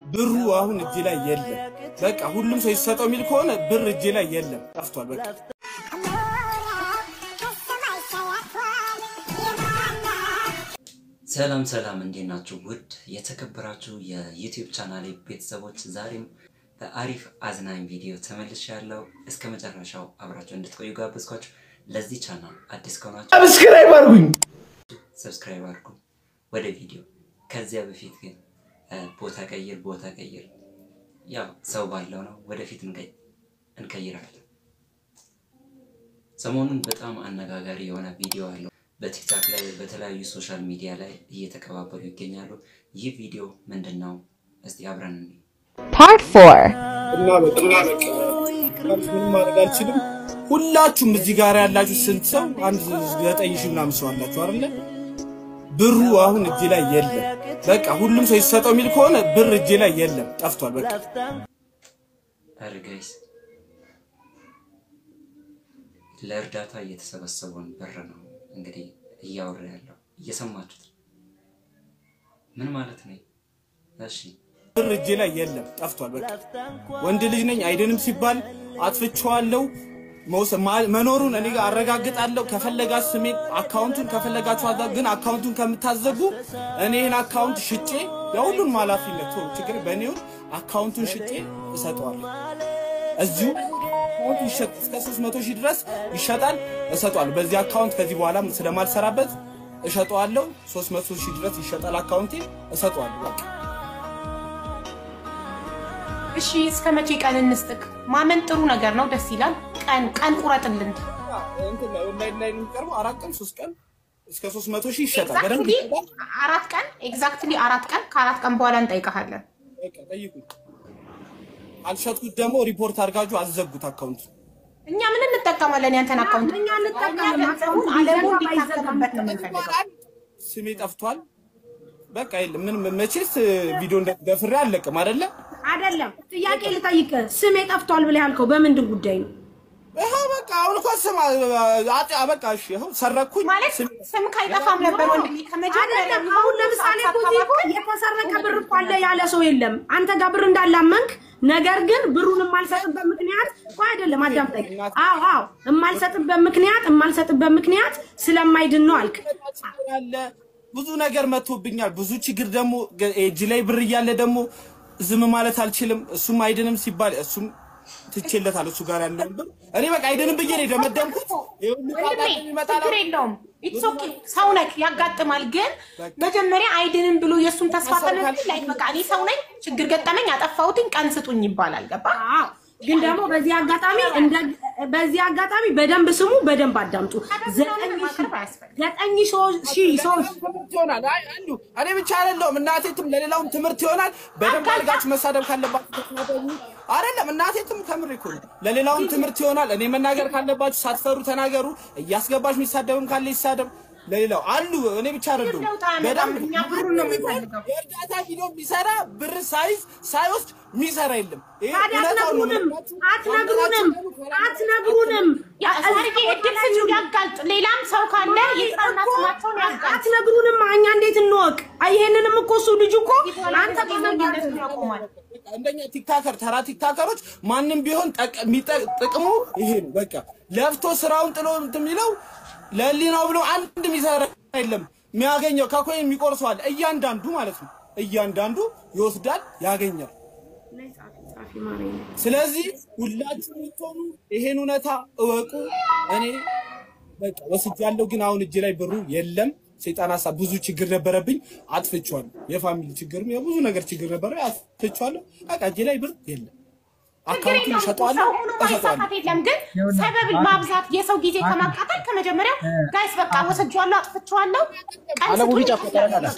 ብሩ አሁን እጄ ላይ የለም። በቃ ሁሉም ሰው ይሰጠው የሚል ከሆነ ብር እጄ ላይ የለም፣ ጠፍቷል። በቃ ሰላም ሰላም፣ እንዴት ናችሁ? ውድ የተከበራችሁ የዩቲዩብ ቻናሌ ቤተሰቦች ዛሬም በአሪፍ አዝናኝ ቪዲዮ ተመልሼ ያለው እስከ መጨረሻው አብራችሁ እንድትቆዩ ጋበዝኳችሁ። ለዚህ ቻናል አዲስ ከሆናችሁ ሰብስክራይብ አድርጉኝ። ሰብስክራይብ አድርጉ። ወደ ቪዲዮ ከዚያ በፊት ግን ቦታ ቀይር ቦታ ቀይር፣ ያው ሰው ባለው ነው። ወደፊት እንቀይ- እንቀይራለን። ሰሞኑን በጣም አነጋጋሪ የሆነ ቪዲዮ አለው በቲክታክ ላይ በተለያዩ ሶሻል ሚዲያ ላይ እየተቀባበሉ ይገኛሉ። ይህ ቪዲዮ ምንድን ነው? እስቲ አብረን እንይ። Part 4. እና በቃ ምንም ማድረግ አልችልም። ሁላችሁም እዚህ ጋር ያላችሁ ስንት ሰው? አንድ ዘጠኝ ሺህ ምናምን ሰው አላችሁ አይደለ? ብሩ አሁን እጄ ላይ የለም። በቃ ሁሉም ሰው ይሰጠው የሚል ከሆነ ብር እጄ ላይ የለም፣ ጠፍቷል። በቃ ኧረ ጋይስ ለእርዳታ እየተሰበሰበውን ብር ነው እንግዲህ እያወራ ያለው እየሰማችሁት ነው። ምን ማለት ነው? እሺ ብር እጄ ላይ የለም፣ ጠፍቷል። በቃ ወንድ ልጅ ነኝ አይደንም ሲባል አጥፍቼዋለሁ። መውሰ- ማ- መኖሩን እኔ ጋር አረጋግጣለሁ። ከፈለጋችሁ ስሜን አካውንቱን ከፈለጋችሁ አዛ ግን አካውንቱን ከምታዘጉ እኔ ይህን አካውንት ሽጬ የሁሉንም ኃላፊነት ቶሎ ችግር በእኔውን አካውንቱን ሽጬ እሰጠዋለሁ። እዚሁ አካውንቱ ይሸጥ እስከ 300 ሺህ ድረስ ይሸጣል፣ እሰጠዋለሁ። በዚህ አካውንት ከዚህ በኋላ ስለማልሰራበት እሸጠዋለሁ። 300 ሺህ ድረስ ይሸጣል አካውንቴ፣ እሰጠዋለሁ። በቃ እሺ እስከ መቼ ቀን እንስጥቅ? ማመን ጥሩ ነገር ነው፣ ደስ ይላል። ቀን ቀን ቁረጥልን። እንትን ላይ ኦንላይን ላይ ነው የሚቀርበው። አራት ቀን ሶስት ቀን እስከ 300 ሺህ ይሸጣል። በደንብ ኤግዛክትሊ ይሸጣል። አራት ቀን ኤግዛክትሊ አራት ቀን ከአራት ቀን በኋላ እንጠይቀሃለን። በቃ ጠይቁኝ። አልሸጥኩት ደግሞ ሪፖርት አድርጋችሁ አዘጉት አካውንት እኛ ምን እንጠቀማለን? ያንተን አካውንት እኛ እንጠቀማለን። ገንዘቡን አለሙ እንዲታከምበት ነው የምንፈልገው። ስሜ ጠፍቷል። በቃ የለም ምንም መቼስ ቪዲዮ እንደ- ደፍሬ አልለቅም አይደለ? አይደለም ጥያቄ ልጠይቅ። ስሜ ጠፍቷል ብለህ ያልከው በምንድን ጉዳይ ነው? ይኸው በቃ አሁን እኮ ስም አጤ በቃ እሺ፣ ይኸው ሰረኩኝ። ማለት ስም- ስም ካይጠፋም ነበር ወንድሜ። ከመጀመሪያ አይደለም አሁን ለምሳሌ እኮ እዚህ እኮ የተሰረቀ ብር እኮ አለ ያለ ሰው የለም። አንተ ጋር ብር እንዳላመንክ ነገር ግን ብሩን የማልሰጥበት ምክንያት እኮ አይደለም። አዳምጠኝ። አዎ አዎ፣ የማልሰጥበት ምክንያት የማልሰጥበት ምክንያት ስለማይድን ነው አልክ። ችግር አለ። ብዙ ነገር መጥቶብኛል። ብዙ ችግር ደግሞ ገ- እጅ ላይ ብር እያለ ደግሞ ዝም ማለት አልችልም። እሱም አይድንም ሲባል እሱም ትቼለታል። እሱ ጋር ያለውን ብር እኔ በቃ አይድንም ብዬ ነው የደመደምኩት። ይሄ ሁሉ ጣጣ ወንድሜ የሚመጣ ችግር የለውም። ኢትስ ኦኬ ሰው ነክ ያጋጥማል። ግን መጀመሪያ አይድንም ብሎ የእሱን ተስፋ ተነስ ላይ በቃ እኔ ሰው ነኝ፣ ችግር ገጠመኝ፣ አጠፋሁትኝ፣ ቀን ስጡኝ ይባላል። ገባ አዎ ግን ደግሞ በዚህ አጋጣሚ እንደ በዚህ አጋጣሚ በደንብ ስሙ፣ በደንብ አዳምጡ። ዘጠኝ ሺህ- ማቅረብ አያስፈልግም። ዘጠኝ ሺህ- ሺህ ሰዎች ትምህርት ይሆናል። አይ አሉ እኔ ብቻ አይደለሁም እናቴትም ለሌላውም ትምህርት ይሆናል። በደንብ አድርጋችሁ መሳደብ ካለባችሁ ተሳደቡ። አይደለም እናቴትም ከምር እኮ ነው። ለሌላውም ትምህርት ይሆናል። እኔ መናገር ካለባችሁ ሳትፈሩ ተናገሩ። እያስገባችሁ የሚሳደብም ካለ ይሳደብ። ለሌላው አሉ እኔ ብቻ አይደለሁም። ለውጥ አያመጣም። እኛ ብሩን ነው የምንፈልገው። የእርዳታ ቪዲዮ የሚሰራ ብር ሳይዝ ሳይወስድ የሚሰራ የለም። ይሄ ታዲያ እውነታው ነው። አትነግሩንም አትነግሩንም አትነግሩንም ያ ሰርጌ እድል ስጪው ያጋልጥ። ሌላም ሰው ካለ የጥራና ስማቸውን ያጋልጥ። አትነግሩንም እኛ እንዴት እንወቅ? አይ ይሄንንም እኮ እሱ ልጅ እኮ አንተ ጤነኝነቱን ያቆማል። እንደኛ ቲክታከር ተራ ቲክታከሮች ማንም ቢሆን ጠቅ- የሚጠ- ጥቅሙ ይሄ ነው። በቃ ለፍቶ ስራውን ጥሎ እንትን የሚለው ለህሊናው ብሎ አንድ የሚሰራ የለም። የሚያገኘው ከኮይን የሚቆርሰው አለ። እያንዳንዱ ማለት ነው። እያንዳንዱ ይወስዳል፣ ያገኛል። ስለዚህ ሁላችሁ የምትሆኑ ይሄን እውነታ እወቁ። እኔ በቃ ወስጃለሁ፣ ግን አሁን እጅ ላይ ብሩ የለም። ሰይጣን ሀሳብ ብዙ ችግር ነበረብኝ፣ አጥፍቼዋለሁ። የፋሚሊ ችግርም የብዙ ነገር ችግር ነበረ፣ አጥፍቼዋለሁ። በቃ እጅ ላይ ብር የለም። ችግር አካውንቱን የለውም። እሸጠዋለሁ፣ ሰው ሆኖ እሸጠዋለሁ። ማይሳካት የለም። ግን ሰበብ ማብዛት የሰው ጊዜ ከማቃጠል ከመጀመሪያው ጋይስ በቃ ወስጄዋለሁ፣ አጥፍቼዋለሁ፣ ቀን ስጡኝ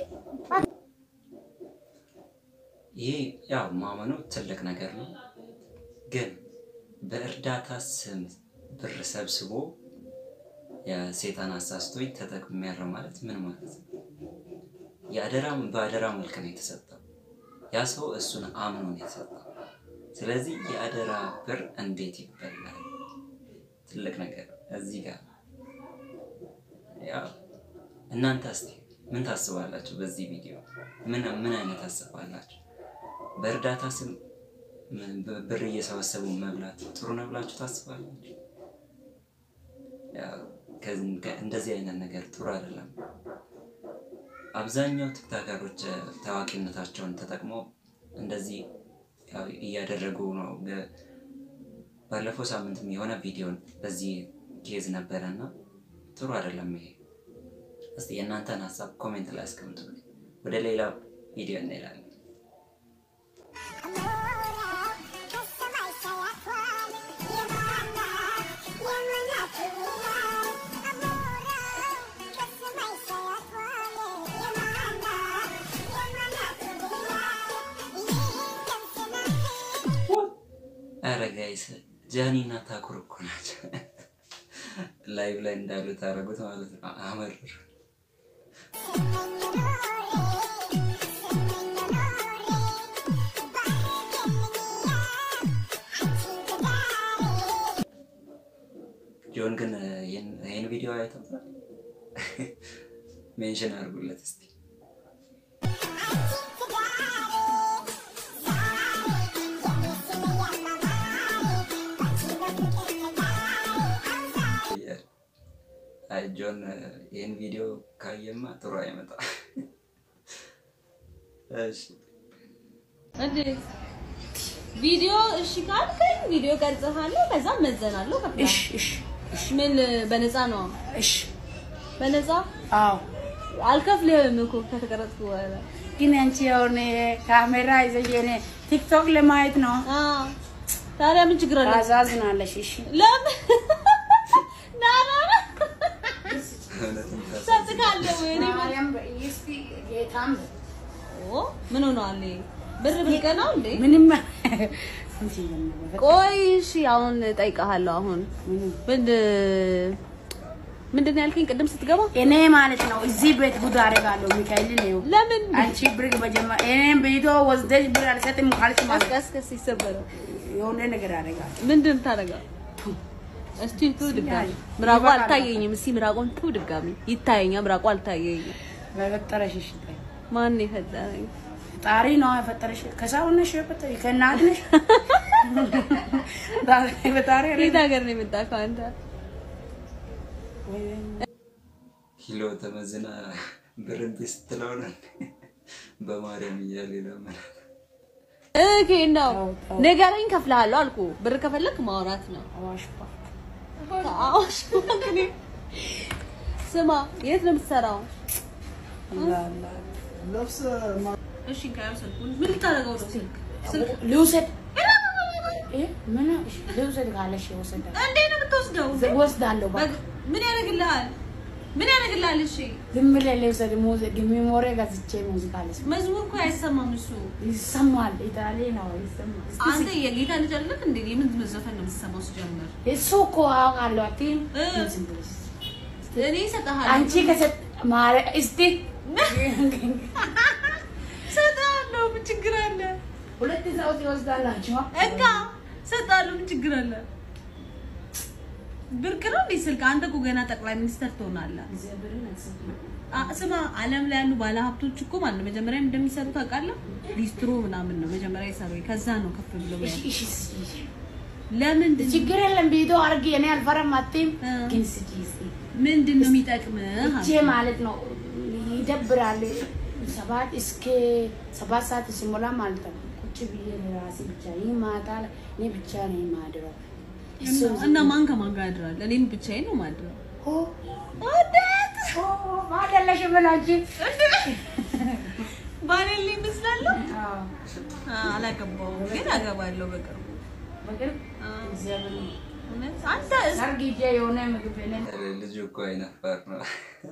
ይሄ ያው ማመኑ ትልቅ ነገር ነው። ግን በእርዳታ ስም ብር ሰብስቦ የሴጣን አሳስቶኝ ተጠቅሜያለሁ ማለት ምን ማለት ነው? የአደራ በአደራ መልክ ነው የተሰጠው። ያ ሰው እሱን አምኖ ነው የሰጠው። ስለዚህ የአደራ ብር እንዴት ይበላል? ትልቅ ነገር ነው። እዚህ ጋር ያው እናንተ እስቲ ምን ታስባላችሁ? በዚህ ቪዲዮ ምን ምን አይነት ታስባላችሁ? በእርዳታ ስም ም- ብ- ብር እየሰበሰቡ መብላት ጥሩ ነው ብላችሁ ታስባላችሁ? ያው ከዚህ- ከ- እንደዚህ አይነት ነገር ጥሩ አይደለም። አብዛኛው ቲክታከሮች እ፣ ታዋቂነታቸውን ተጠቅመው እንደዚህ ያው እያደረጉ ነው። ገ- ባለፈው ሳምንትም የሆነ ቪዲዮን በዚህ ኬዝ ነበረ እና ጥሩ አይደለም ይሄ። እስቲ የእናንተን ሀሳብ ኮሜንት ላይ አስቀምጡልኝ። ወደ ሌላ ቪዲዮ እንሄዳለን። ኧረ ጋይስ ጃኒ እና ታኩር እኮ ናቸው። ላይቭ ላይ እንዳሉ ታደረጉት ማለት ነው። አመር ጆን ግን ይህን ቪዲዮ አይተውታል? ሜንሽን አድርጉለት እስቲ። አይ ጆን ይህን ቪዲዮ ካየማ ጥሩ አይመጣም። እሺ እንዴ ቪዲዮ እሺ ካልከኝ ቪዲዮ ቀርጽሃለሁ፣ ከዛ መዘናለሁ። ከፍላለሁ። እሺ እሺ እሺ ምን በነፃ ነው? እሺ በነፃ አዎ አልከፍልህም እኮ ከተቀረጽኩ በኋላ። ግን አንቺ አሁን ካሜራ ይዘሽ የኔ ቲክቶክ ለማየት ነው። አ ታዲያ ምን ችግር አለ? ታዛዝናለሽ። እሺ ለምን ና ና ና እውነትም ታስ- ሰጥካለሁ ወይ እኔ ማርያም እስቲ ጌታም ኦ ምን ሆነዋል? ይሄ ብር ብልቀ ነው እንዴ? ምንም ቆይ እሺ፣ አሁን ጠይቀሃለሁ። አሁን ምን ምንድን ነው ያልከኝ ቅድም ስትገባ? እኔ ማለት ነው እዚህ ቤት ጉድ አደርጋለሁ። ሚካኤል ነው ለምን አንቺ ብር በጀማ እኔም ቪዲዮ ወስደሽ ብር አልሰጥም ካልሽ ማለት ቀስ ቀስ ይሰበራል። የሆነ ነገር አደርጋለሁ። ምንድን ታደርጋለህ? እስቲ ቱ ድጋሚ ምራቁ አልታየኝም። እስቲ ምራቁን ቱ ድጋሚ ይታየኛ። ምራቁ አልታየኝም። በፈጠረሽ እሺ ማን የፈጠረኝ? ጣሪ ነው የፈጠረሽ። ከሰው ነሽ የፈጠረሽ ከእናት ነሽ በጣሪ ከየት ሀገር ነው የመጣከው አንተ? ኪሎ ተመዝና ብር እምቢ ስትለው ነው በማርያም እያለ ለምን ኦኬ ነው ንገረኝ፣ ከፍልሃለሁ አልኩ። ብር ከፈለክ ማውራት ነው። አዋሽ ፓርክ አዋሽ ባንክ እኔ- ስማ፣ የት ነው የምትሰራው? እሺ ካየው ስልኩን ምን ልታደርገው ነው? ስልክ ስልክ ልውሰድ እ ምን እሺ ልውሰድ ካለሽ ይወሰዳል። እንዴት ነው የምትወስደው? ወስዳለሁ በቃ በግ- ምን ያደርግልሃል? ምን ያደርግልሃል? እሺ ዝም ብለህ ልውሰድ። ሙዚቃ ሚሞሪ ገዝቼ ሙዚቃ ልስማ። መዝሙር እኮ አይሰማም እሱ። ይሰማል። ኢጣሊ ነው ይሰማል። እስቲ አንተ የጌታ ልጅ አይደለህ እንዴ? የምን ዘፈን ነው የምትሰማው ሲጀምር? እሱ እኮ አውቃለሁ። አትይም እ ዝም ብለሽ እኔ እሰጥሃለሁ። አንቺ ከሰጥ ማረ እስቲ እሰጥሃለሁ። ምን ችግር አለ? ሁለት ሰው ትወስዳላችሁ። እንካ እሰጥሃለሁ። ምን ችግር አለ? ብርቅ ነው እንዴ ስልክ? አንተ እኮ ገና ጠቅላይ ሚኒስተር ትሆናለህ። አ- ስማ ዓለም ላይ ያሉ ባለሀብቶች እኮ ማለት ነው መጀመሪያ እንደሚሰሩ ታውቃለህ? ሊስትሮ ምናምን ነው መጀመሪያ ይሰሩ፣ ከዛ ነው ከፍ ብሎ እሺ ያለው። እሺ እሺ ለምንድን ችግር የለም። ቪዲዮ አድርጊ። እኔ አልፈራም። አትይም እ። ግን ስጪ እስቲ ምንድን ነው የሚጠቅምህ? እቼ ማለት ነው ይደብራል። ሰባት እስከ ሰባት ሰዓት ሲሞላ ማለት ነው ቁጭ ብዬ ራሴ ብቻ ይህ ማታ ላይ እኔ ብቻ ነው የማድረው። እና- እና ማን ከማን ጋር ያድራል? እኔም ብቻዬን ነው ማድረው። ኦ ወዴት ኦ ማደለሽ ብላችሁ ባሌል ይመስላለሁ። አዎ አ- አላገባሁም ግን አገባለሁ በቅርቡ። በቅርብ አ፣ እግዚአብሔር እውነት አንተ ሰርግ ሂጄ የሆነ ምግብ ቤት ኧረ ልጁ እኮ አይነፋር ነው።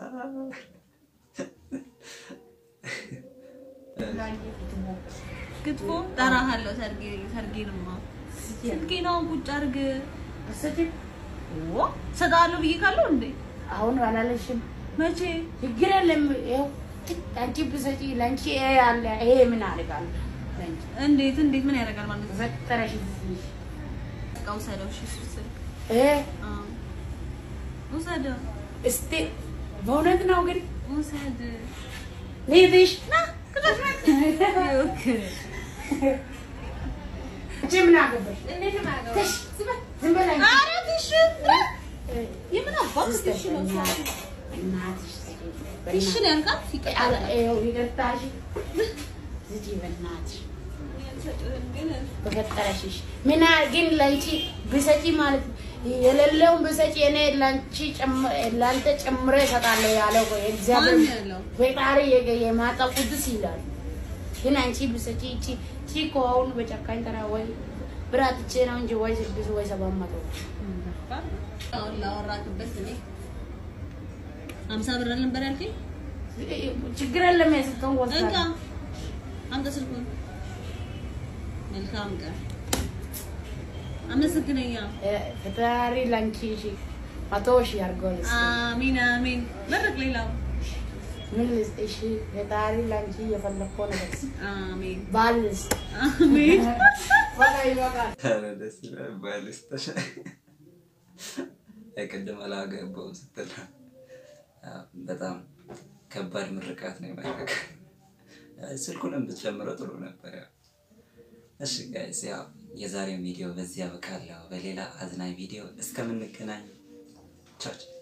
ክትፎ ጠራሃለሁ። ሰርጌ ሰርጌንማ ስልኬን አሁን ቁጭ አድርግ። ስጪ ኦ እሰጥሃለሁ ብዬ ካለው እንዴ አሁን አላለሽም። መቼ ችግር የለም። ይኸው አንቺ ብሰጪ ለአንቺ ይሄ አለ ይሄ ምን አደርጋለሁ ለአንቺ እንዴት እንዴት ምን ያደርጋል ማለት ነው? በፈጠረሽ በቃ ውሰደው። እሺ እሱ ስልክ እ አ፣ ውሰደው እስቲ በእውነት ነው ግን ውሰድ ልሂድሽ ና ክላስ ና። ይኸውልህ፣ አንቺ ምን አገባሽ? ትሽ፣ ዝም በል፣ ዝም በል አንቺ። ኧረ ፊሽ የምን አባት ፊሽ ነው? እናትሽ ፊሽ ነው ያልካት? ይቀጣል። ይኸው ይቅርታሽ። ዝጊ በእናትሽ በፈጠረሽሽ ምን ግን ለአንቺ ብሰጪ ማለት የሌለውን ብሰጪ እኔ ለአንቺ ጨም- ለአንተ ጨምሬ እሰጣለሁ ያለው እኮ የእግዚአብሔር ማን ያለው? ፈጣሪ የገ- የማጣ ቅዱስ ይላል። ግን አንቺ ብሰጪ እቺ እቺ እኮ አሁን በጨካኝ ተራ ወይ ብር አጥቼ ነው እንጂ ወይ ስድስት ወይ ሰባት መቶ አሁን ላወራክበት እኔ ሀምሳ ብር ነበር ያልከኝ? ችግር የለም የሰጠውን እንካ ወስዳለሁ። አምጣ ስልኩን። መልካም ቀን። አመሰግነኛ። ፈጣሪ ለአንቺ ሺ መቶ ሺ አድርጎልሽ አሚን አሚን። መረቅ ሌላው ምን ልስጥሽ? ፈጣሪ ለአንቺ የፈለግከው ነገር ስጥ። አሚን ባል ልስጥ። አሚን። በቃ ይበቃል። ኧረ ደስ ይላል። ባልስ ተሻ ቅድም አላገባውም ስትል አዎ፣ በጣም ከባድ ምርቃት ነው የመረቀ ስልኩንም ብትጨምረው ጥሩ ነበር። ያው እሺ ጋይስ፣ ያው የዛሬው ቪዲዮ በዚህ ያበቃለሁ። በሌላ አዝናኝ ቪዲዮ እስከምንገናኝ ቻው ቻው።